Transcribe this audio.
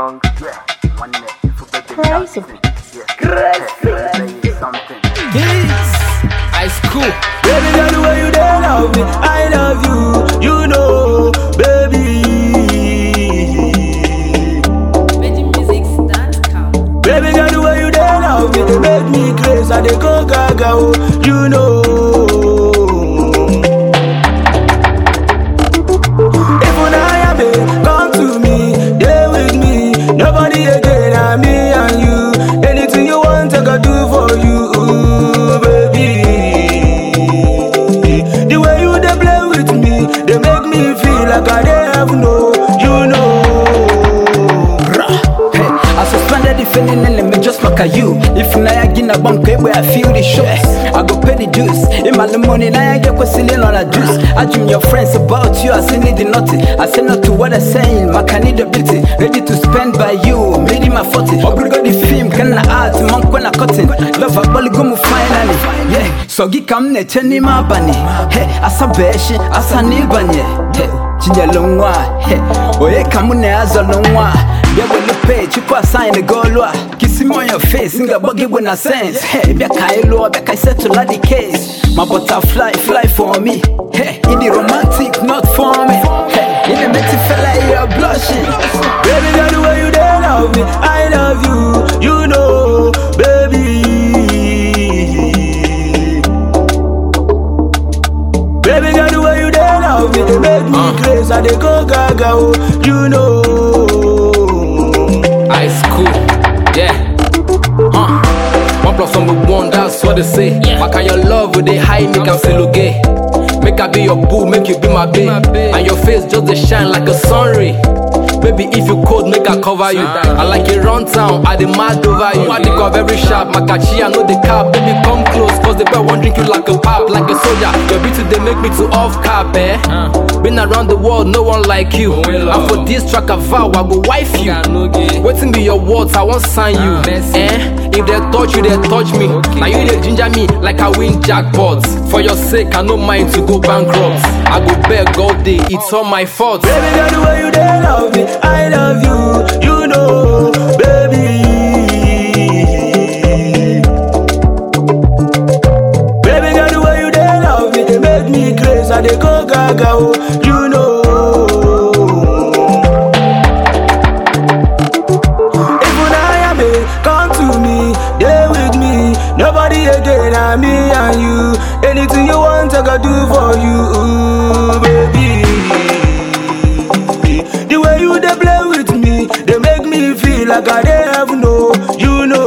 song. Yeah, one minute. For baby Crazy. dancing. Yeah, crazy. Say something. Kids, ice cool. Baby girl, the way you dey love me, I love you, you know, baby. VeggieMusics.com. Baby girl, the way you dey love me, they make me crazy, I dey go gaga, oh, you know. If una yabe, come to me, dey with me, nobody again, na me and you. Anything you want, I go do for you, ooh, baby. The way you dey play with me, they make me feel like I dey heaven, oh, you know. Hey, I suspended the feeling and me just look at you. If na ya gina bunk where I feel the shots, I go pay the dues. In my money, now I get questioning on a juice. I dream your friends about you, I say need the nothing. I say not to what I'm saying, my can need ability. Ready to spend by you, made in my 40. Obligo the film, can I art, monk when I cutting. Love a bully go mu finally. Yeah, so gi kam ne cheni ma bani. Hey, asa beshi, asa nilbanye. Hey, chinja longwa. Hey, oye kamu ne azo longwa. Yeah, when you pay, you pass sign the goal law. Kiss him on your face, sing a buggy when I sense. Hey, be a Kailo, be a settle like the case. My butterfly, fly for me. Hey, in the romantic, not for me. Hey, in the metal fella, you're blushing. Baby girl, the way you dey love me, I love you, you know, baby. Baby girl, the way you dey love me, they make me crazy, I dey go gaga, oh, you know. Ice cool, yeah. Huh. One plus one with one, that's what they say. Back on your love with the high, make am feel okay. Make I be your boo, make you be my babe. And your face just dey shine like a sun ray. Baby, if you cold, make I cover you. I like it run town, I dey mad over you. I think of every sharp, Makachi, I know the cap. Baby, come close, cause the boy won't drink you like a pop, like a soldier. Your beauty, they make me to off cap, eh? Been around the world, no one like you. And for this track, I vow I go wife you. Waiting be your words, I won't sign you. Eh? If they touch you, they touch me. Now you they ginger me like I win jackpots. For your sake, I no mind to go bankrupt. I go beg all day, it's all my fault. Baby girl, the way you dey love me, I love you, you know, baby. Baby girl, the way you dey love me, they make me crazy, I dey go gaga, oh, you know. If una yabe, come to me, dey with me, nobody again, na me and you. Anything you want, I go do for you, ooh, baby. The way you dey play with me, they make me feel like I dey heaven, oh, you know.